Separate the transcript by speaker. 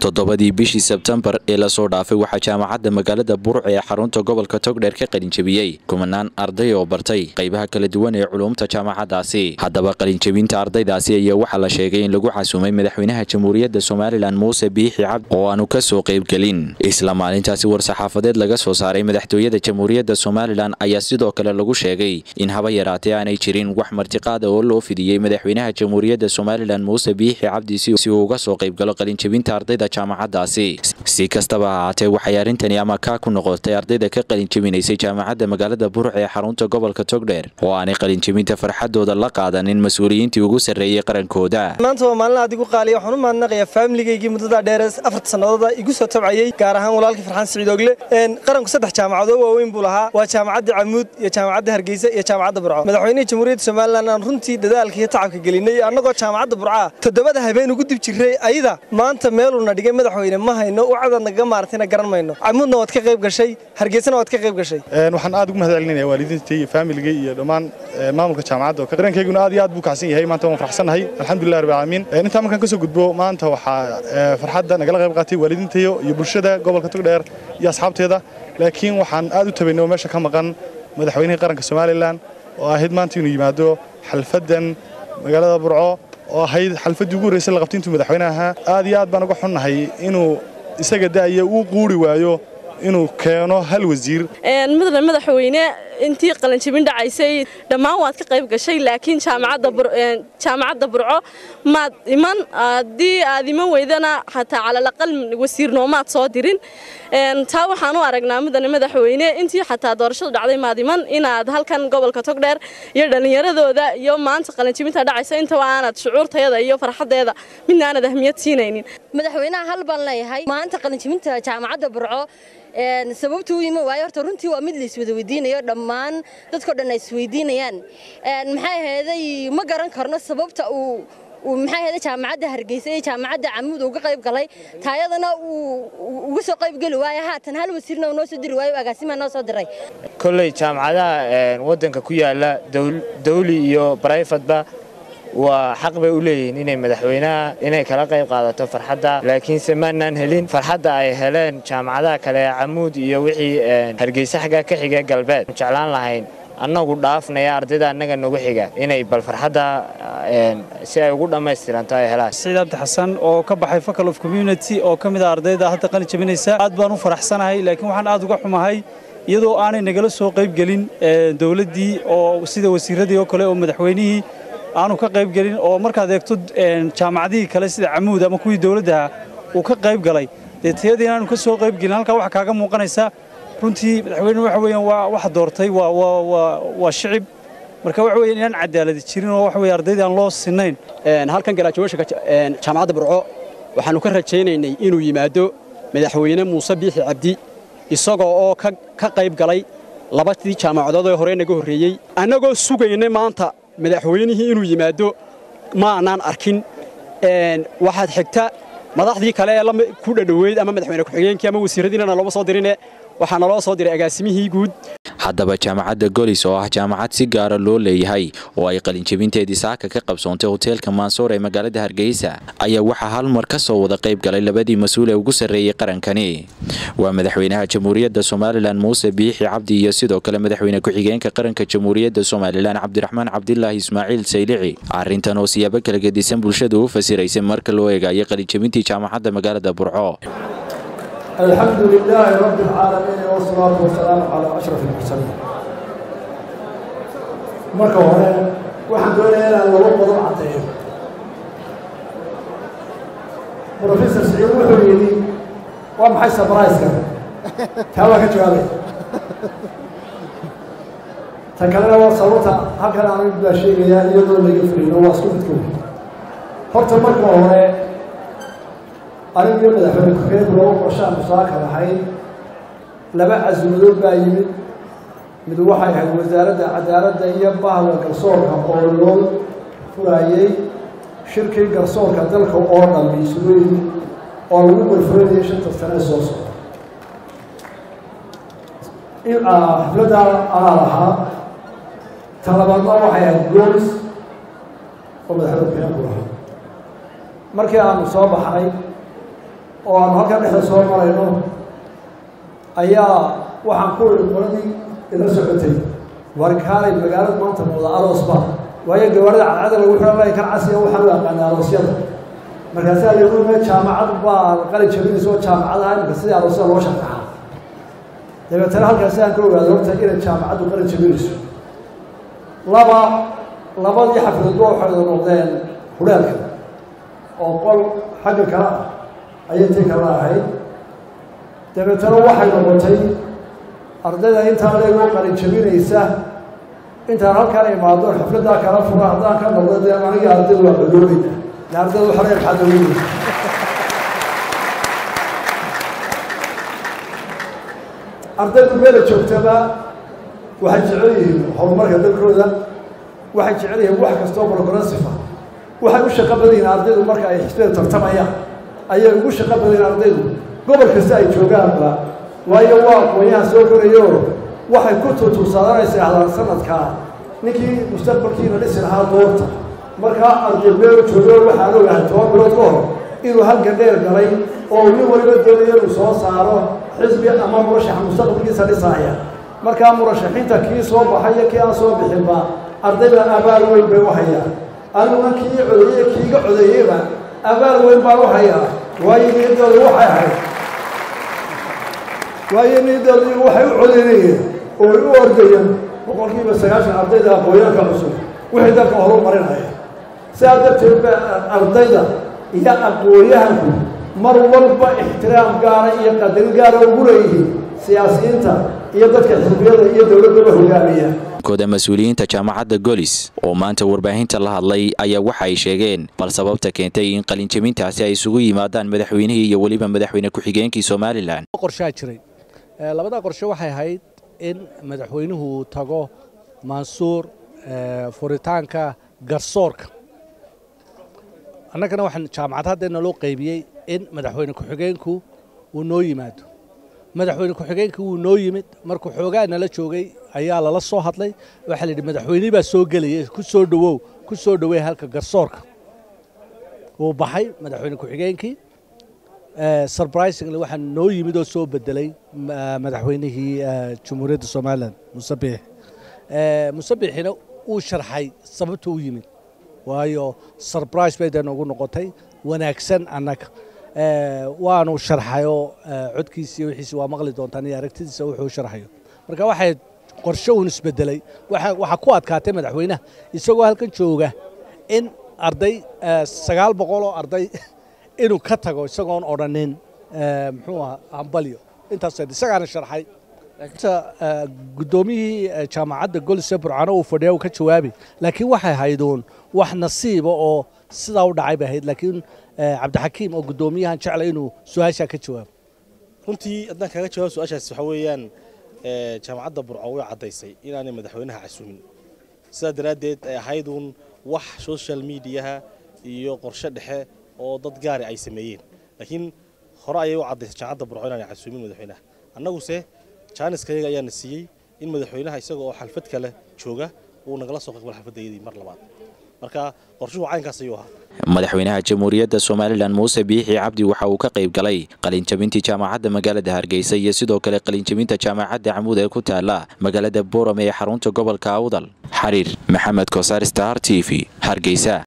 Speaker 1: toddobadii bishii sebtembar ee lasoo dhaafay waxaa jaamacadda magaalada burc ee xarunta gobolka togdheer ka qalinjebiyey kumanaan arday oo bartay qaybaha kala duwan ee culuumta jaamacaddaasi haddaba qalinjebinta ardaydaasi ayaa waxaa la sheegay in lagu xasuumay madaxweynaha jamhuuriyadda somalilan muuse biixi cabdi oo aanu ka soo qaybgelin isla maalintaasi war-saxaafadeed laga soo saaray madaxtooyada jamhuuriyadda somalilan ayaa sidoo kale lagu sheegay in haba yaraatee aanay jirin wax martiqaada oo loo fidiyey madaxweynaha jamhuuriyadda somalilan muuse biixi cabdi si uu uga soo qaybgalo qalinjebinta ardayda jaamacaddaasi si kastaba ha ahaatee waxay arrintani ama kaa ku noqotay ardayda ka qalinjebinaysay jaamacadda magaalada burc ee xarunta gobolka togdheer oo aanay qalinjebinta farxadooda la qaadanin mas-uuliyiintii ugu sarreeyey qarankooda
Speaker 2: maanta waa maalin aad igu qaaliya waxaan u mahadnaqayaa faamiligaygii muddada dheer afarta sannadooda igu soo tabcayey gaar ahaan walaalkii farxaan siciid ogle qaranku saddex jaamacadoo waaweyn buu lahaa waa jaamacadda camuud iyo jaamacadda hargeysa iyo jaamacadda burco madaxweynihii jamhuuriyadda somalilan aan runtii dadaalka iyo tacabka gelinay annagoo jaamacadda burcaa toddobada habeen ugu dib jirray ayada maanta meeluuna dhigay madaxweyne ma hayno ucadaad nagaga maartayna garan mayno camuudna waad ka qayb gashay hargeysana waad ka qayb gashay
Speaker 3: waxaan aad ugu mahad celinaya waalidiintay iyo faamiligay iyo dhammaan maamulka jaamacadda oo dareenkayguna aad iyo aad buu kacsan yahay maanta waan farxsanahay alxamdulilah rabbil caalamiin intaa markaan ka soo gudbo maanta waxaa farxadda nagala qayb qaatay waalidiintayo iyo bulshada gobolka togdheer iyo asxaabteeda laakiin waxaan aad u tabaynay oo meesha ka maqan madaxweynihii qaranka somalilan oo ahayd maanta inuu yimaado xalfaddan magaalada burco oo ahayd xalfaddii ugu horreysay la qabtay intuu madaxweynaha aad iyo aad baan uga xunnahay inuu isaga da'aya uu quuri waayo inuu keeno hal wasiir
Speaker 4: mudane madaxweyne intii qalinjibin dhacaysay dhammaan waad ka qayb gashay laakiin jaamacadda burco maad iman haddii aad iman weydana hataa calalaqal wasiirnoomaad soo dirin taa waxaan u aragnaa mudane madaxweyne intii xataa doorashadu dhacday maad iman inaad halkan gobolka togdheer iyo dhallinyaradooda iyo maanta qalinjibinta dhacaysa intaba aanad shucuurtayada iyo farxadeeda midna aanad ahmiyad siinaynin
Speaker 5: madaxweynaha hal baan leeyahay maanta qalinjibinta jaamacadda burco sababta u yimi waayo horta runtii waa mid la iswada weydiinayo dhammaan dadkao dhan ay isweydiinayaan maxay aheeday ma garan karno sababta uu maxay aheeday jaamacadda hargeysa iyo jaamacadda camuud uga qayb galay taayadana uu uga soo qayb geli waayo haatan hal wasiirna uu noo soo diri waayo agaasimaa noo soo diray
Speaker 6: kolley jaamacadaha waddanka ku yaala dawli iyo barayfadba waa xaq bay u leeyihiin inay madaxweynaha inay kala qayb qaadato farxadda laakiinse maanaan helin farxadda ay heleen jaamacadaha kale ee camuud iyo wixii hargeysa xagga ka xiga galbeed jeclaan lahayn annagu dhaafnaya ardayda annaga nagu xiga inay bal farxadda si ay ugu dhammaystiranto ay helaan
Speaker 7: saciid abdi xasan oo ka baxay facal of community oo ka mid a ardayda hadda qalin jabinaysa aad baan u faraxsanahay laakiin waxaan aad uga xumahay iyadoo aanay nagala soo qayb gelin dowladdii oo sida wasiiradii oo kale oo madaxweynihii aanu ka qayb gelin oo markaad eegto jaamacadihii kale sida camuud ama kuwii dowladdaha uu ka qayb galay dee tayadii inaanu ka soo qayb gelin halkaa waxaa kaaga muuqanaysa runtii madaxweyne waxa weeyaan waa waxa doortay waa waa waa waa shicib marka waxa weeyaan inaan cadaaladi jirin oo waxa weeye ardaydii aan loo sinayn
Speaker 8: halkan garaajooyinka jaamacadda burco waxaanu ka rajaynaynay inuu yimaado madaxweyne muuse biixi cabdi isagoo oo ka qayb galay labadii jaamacadood ee hore naga horreeyey annagoo sugaynay maanta madaxweynihii inuu yimaado ma aanaan arkin waxaad xigta madaxdii kale ee ku dhadhoweyd ama madaxweyne ku-xigeenkii ama wasiiradiinana looma soo dirine waxaa naloo soo diray agaasimihii guud
Speaker 1: haddaba jaamacadda golis oo ah jaamacad si gaara loo leeyahay oo ay qalinjebinteedii saaka ka qabsoontay hoteelka maansoor ee magaalada hargeysa ayaa waxaa hal mar ka soo wada qayb galay labadii mas-uul ee ugu sarreeyey qarankani waa madaxweynaha jamhuuriyadda somalilan muuse biixi cabdi iyo sidoo kale madaxweyne ku-xigeenka qaranka jamhuuriyadda somalilan cabdiraxmaan cabdilaahi ismaaciil saylici arrintan oo siyaabo kala gedisan bulshada u fasiraysay marka loo eegayo qalinjebintii jaamacadda magaalada burco
Speaker 9: الحمد لله رب العالمين والصلاة والسلام على أشرف المرسلين marka hore waxaan doonayaa inaan laba qodob caddeeyo professor siciid wuxuu yidhi waa maxay sabraiska taa waa ka jawaabay tan kalena waa sababta halkan aan baa sheegayaa iyadoo laga fulino waa isku midka wey horta marka hore anigii madaxweyne ku-xigeenku laba qorshaan musaaka lahayd laba casuumadood baa yimid mid waxay ahayd wasaaradda cadaaladda iyo bahda garsoorka oo loo furaayey shirkii garsoorka dalka oo dhan isugu yimid oo lagu warfuranayay shanta sane soo socda xafladdaa anaa lahaa tan labaadna waxay ahayd goolis oo madaxweyne ku-xigeenku lahaa markii aanu soo baxnay oo aanu halkan dhexda soo marayno ayaa waxaan ku idhi qoladii ila socotay warkaalay magaalada maanta muuda aroosba waayo gawaarida cadcada lagu xihan lay kan casiga waxaan u aqaana aroosyada markaasaa lagu me jaamacad baa qalin jabinaysa oo jaamacadaha imika sidii aroosyada loo shartaxaa dabeetana halkaasi aan ka ogaado horta inay jaamacaddu qalin jabinayso laba labadii xafladba waxay wada noqdeen hudhaalka oo qol xagga kale ah ayay tii kala ahayd dabeetana waxay noqotay ardayda intaan leegoo qalin jabinaysa intaan halkaan imaado xafladdaa kala fura haddaan ka noqdo dee aniga ardaydu waa badoobayna de ardaydu xorey maxaa daweyna ardaydu meela joogtaba waxay jecel yihiin horumarka dalkooda waxay jecel yihiin wax kastoo progressive ah waxay u shaqo badan yihiin ardaydu marka ay xisbiyada tartamayaan ayay ugu shaqo badan yihiin ardaydu gobol kasta ay joogaanba waayo waa aqoonyahan soo korayo waxay ku tuutuusadanaysa ahdaan sanadkaa ninkii mustaqbalkiina dhisi lahaa doorta markaa arday meel joogo waxaan ogahay toban bilood ka hor inuu halkan dheer galay oo nin waliba doonayo inuu soo saaro xisbi ama murashaxa mustaqbalkiisa dhisaaya markaa murashaxiinta kii soo baxayo kii aan soo bixinba ardayda abaal weyn bay u hayaan aniguna kii codeeye kiiga codeeyeyba abaal weyn baan u hayaa waayo niyadooda waxay ahayd waayo niyadooda waxay u codeynayeen oo ay u ordayeen boqolkiiba sagaashan ardayda aqooyaanka cusub wixii dalka horu marinaya sidaa darteed ba ardayda iyo aqoonyahanku mar walba ixtiraam gaara iyo qadarin gaara ugu leeyihiin siyaasiyiinta iyo dadka xisbiyada iyo dowladdaba hogaamiya
Speaker 1: kooda mas-uuliyiinta jaamacadda golis oo maanta warbaahinta la hadlay ayaa waxa ay sheegeen bal sababta keentay in qalinjabintaasi ay isugu yimaadaan madaxweynihii iyo weliba madaxweyne ku-xigeenkii somalilan
Speaker 10: qorshaa jiray labadaa qorshe waxay ahayd in madaxweynuhu tago mansuur furitaanka garsoorka annagana waxaan jaamacad haddeena loo qaybiyey in madaxweyne ku-xigeenku uu noo yimaado madaxweyne ku-xigeenkii wuu noo yimid markuu xoogaa nala joogay ayaa lala soo hadlay waxaa la yidhi madaxweynihii baa soo gelaya ku soo dhowow ku soo dhoweey halka garsoorka wuu baxay madaxweyne ku-xigeenkii surprisingly waxaa noo yimid oo soo bedelay madaxweynihii jamhuuriyadda somalilan muse biix muse biixina uu sharxay sababta u yimid waayo surprise bay dee noogu noqotay wanaagsan annaga waanu sharxayoo codkiisi iyo wixiisi waa maqli doontaan iyo aragtidiisa wuxuu sharxayo marka waxay qorshe uun isbedelay waxaa ku adkaatay madaxweynaha isagoo halkan jooga in arday sagaal boqol oo arday inuu ka tago isagoon odhanin muxuu aha hambalyo intaas isagaana sharxay guddoomiyihii jaamacadda golise burcano uu fadhiya uu ka jawaabi laakiin waxay hayduun wax nasiiba oo sidaa u dhacay bay ahayd laakiin cabdixakiim oo guddoomiyahan jeclay inuu su-aashaa ka jawaabo
Speaker 11: runtii haddaan kaaga jawaab su-aashaas waxaa weeyaan jaamacadda burco way caddaysay inaanay madaxweynaha casuumin sidaa daraaddeed ay ahayduun wax social mediaha iyo qorshe dhexe oo dad gaari ay sameeyeen laakiin hore ayay u caddaysay jaamacadda burco inaanay casuumin madaxweynaha annaguse jaaniskayaga ayaana siiyey in madaxweynaha isaga oo xalfad kale jooga uu nagala soo qaqbal xalfadayadii mar labaad marka qorshuhu caynkaas ayuu ahaa
Speaker 1: madaxweynaha jamhuuriyadda somalilan muuse biixi cabdi waxa uu ka qayb galay qalinjabintii jaamacadda magaalada hargeysa iyo sidoo kale qalinjabinta jaamacadda camuud ee ku taala magaalada boorame ee xarunta gobolka awdal xariir maxamed kosaar star t v hargeysa